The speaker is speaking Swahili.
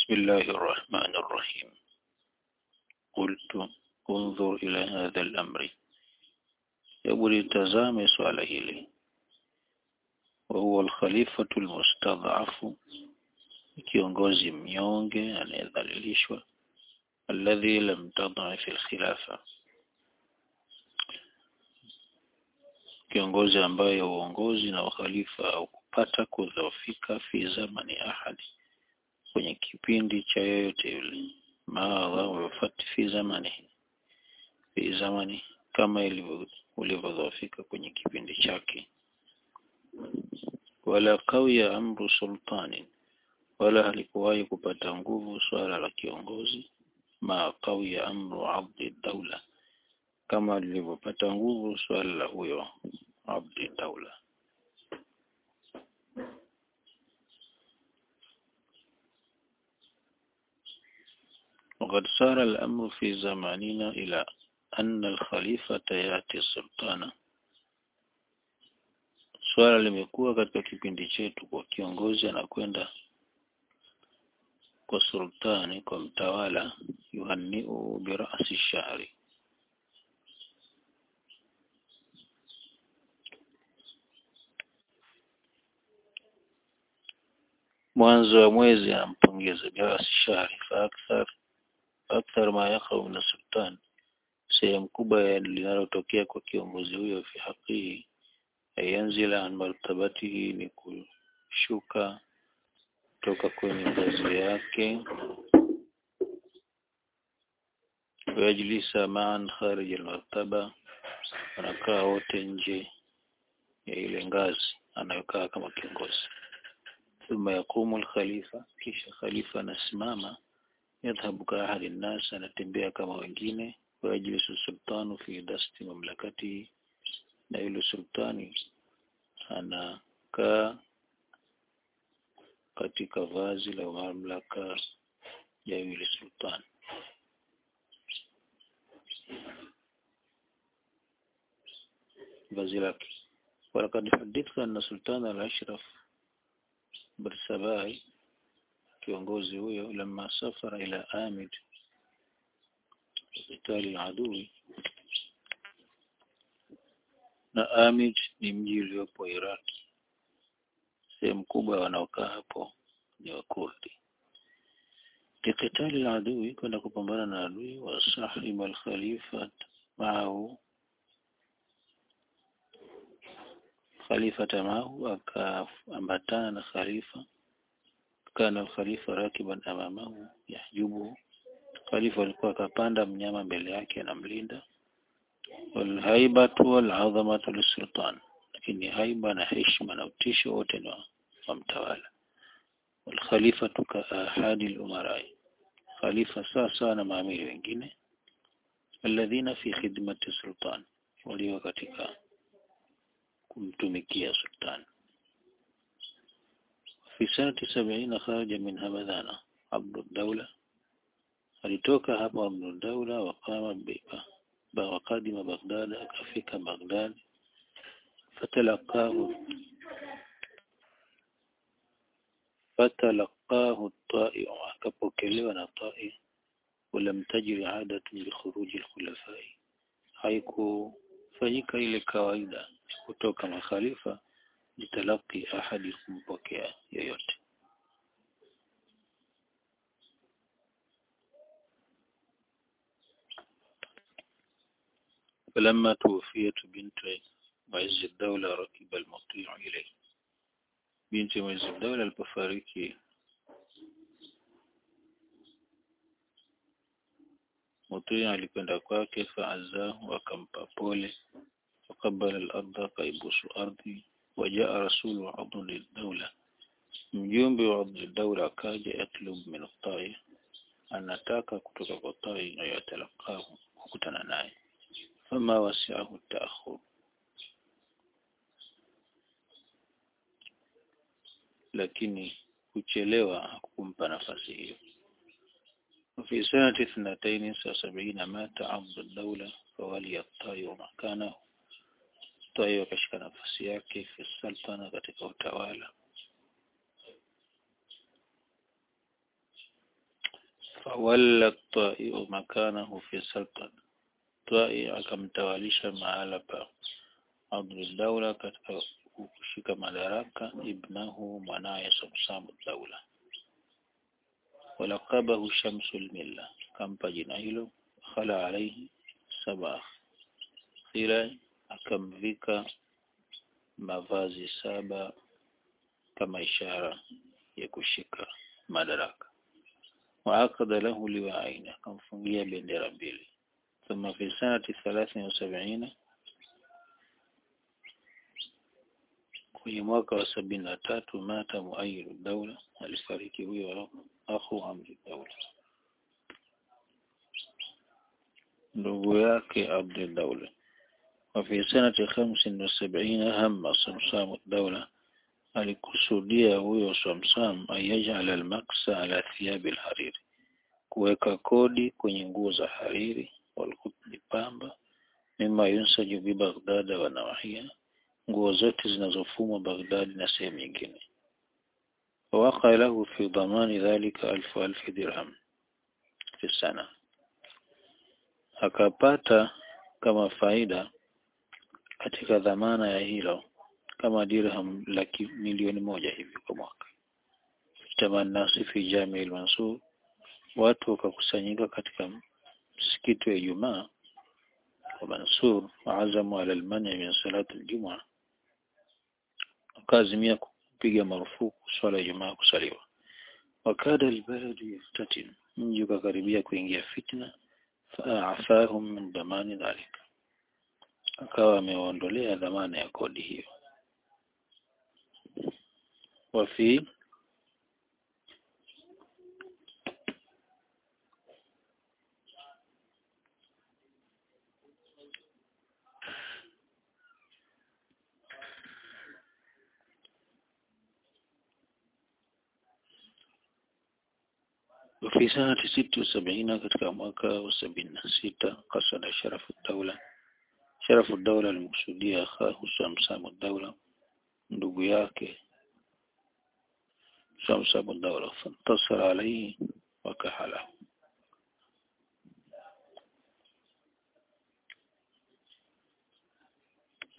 بسم الله الرحمن الرحيم قلت انظر إلى هذا الأمر hebu litazame swala hili wahuwa alkhalifatu almustadhafu kiongozi mnyonge anayedhalilishwa alladhi lam tadhafi alkhilafa kiongozi ambaye uongozi na ukhalifa au kupata kudhoofika fi zamani ahadi kwenye kipindi cha yoyote yule maadha fi zamani fi zamani kama ilivyo ulivyodhoofika kwenye kipindi chake wala kawiya amru sultani wala halikuwahi kupata nguvu swala la kiongozi ma kawiya amru abdi daula kama lilivyopata nguvu swala la huyo abdi daula وقد صار الأمر في زماننا إلى أن الخليفة يأتي السلطان swala limekuwa katika kipindi chetu kwa kiongozi anakwenda kwa sultani kwa mtawala yuhanniu birasi shahri mwanzo wa mwezi anampongeza birasi shahri fa akthar akthar ma yakhau min sultan sehemu kubwa linalotokea kwa kiongozi huyo fi haqihi ayanzila an martabatihi ni kushuka toka kwenye ngazi yake wajlisa maan kharij almartaba wanakaa wote nje ya ile ngazi anayokaa kama kiongozi thumma yaqumu alkhalifa kisha khalifa anasimama yadhhabu ka ahadi nnas anatembea kama wengine wajlisu sultanu fi dasti mamlakati na yule sultani anakaa katika vazi la mamlaka ya yule sultani vazi lake walakad hadithka anna sultana al-ashraf barsabai kiongozi huyo lama safara ila amid qitali adui na Amid ni mji uliopo Iraki. Sehemu kubwa wanaokaa hapo ni Wakurdi. Kikitali la adui kwenda kupambana na adui wa sahib al-khalifa maahu khalifa tamahu akaambatana na khalifa kana al-khalifa rakiban amamahu yahjubu khalifa alikuwa akapanda mnyama mbele yake anamlinda walhaibatu walazamatu lisultan lakini haiba na heshima na utisho wote ni wa mtawala walkhalifatu ka ahadi lumarai khalifa sawa na maamiri wengine alladhina fi khidmati sultan walio katika kumtumikia sultan fi sanati sabiina kharaja min hamadhana abdu daula alitoka hapo abdu daula waqama biba وقدم بغداد akafika Baghdad fatalaqahu fatalaqahu at-ta'i akapokelewa na ta'i ولم تجري عادة بخروج الخلفاء haikufanyika ile kawaida kutoka makhalifa litalaki ahadi kumpokea yoyote فلما توفيت بنت معز الدولة ركب المطيع إليه بنت معز الدولة البفاريكي مطيع alikwenda kwake faazahu akampa pole وقبل الأرض akaibusu ardhi وجاء رسول عبد الدولة mjumbe wa Abd Daula akaja yatlub min at anataka kutoka kwa tai na yatalaqahu kukutana naye فما وسعه التأخر lakini kuchelewa hakumpa nafasi hiyo وفي سنة اثنتين وسبعين مات عبد الدولة فولي الطاي مكانه طاي وكشك nafasi yake في السلطنة katika utawala wala Twai makanahu fi sultan Twai akamtawalisha mahala pa Abdul Daula katika kushika madaraka ibnahu mwanaye Samsam Daula walaqabahu Shamsul Milla kampa jina hilo khala alayhi saba khira akamvika mavazi saba kama ishara ya kushika madaraka waakada lahu liwaaini akamfungia bendera mbili thumma fi sanati thalathin wa sabina kwenye mwaka wa sabini na tatu mata muayiru daula alifariki huyo akhu amri daula ndugu yake abdul daula وفي سنة خمس وسبعين هم صمصام الدولة alikusudia huyo Samsam ayajala almaksa ala thiyabi alhariri kuweka kodi kwenye nguo za hariri walkutni pamba mima yunsaju bi Baghdad wa nawahia nguo zote zinazofumwa Baghdad na sehemu nyingine waqa lahu fi dhamani dhalika alfu alfi dirham fi sana akapata kama faida katika dhamana ya hilo kama dirham laki milioni moja hivi kwa mwaka tamanasi fi jami al-Mansur watu wakakusanyika katika msikiti wa Ijumaa wa Mansur waazamu ala al-mani min salat al-jum'a wakaazimia kupiga marufuku swala ya Ijumaa kusaliwa wakada albaladu yaftatin mji ukakaribia kuingia fitna faafahum min damani dhalika akawa amewaondolea dhamana ya kodi hiyo wafi وفي سنة ست وسبعين katika mwaka wa sabini na sita kasada sharafu daula sharafu daula alimkusudia akhahu Samsamu daula ndugu yake Samsamu daula fantasara alayhi wakahala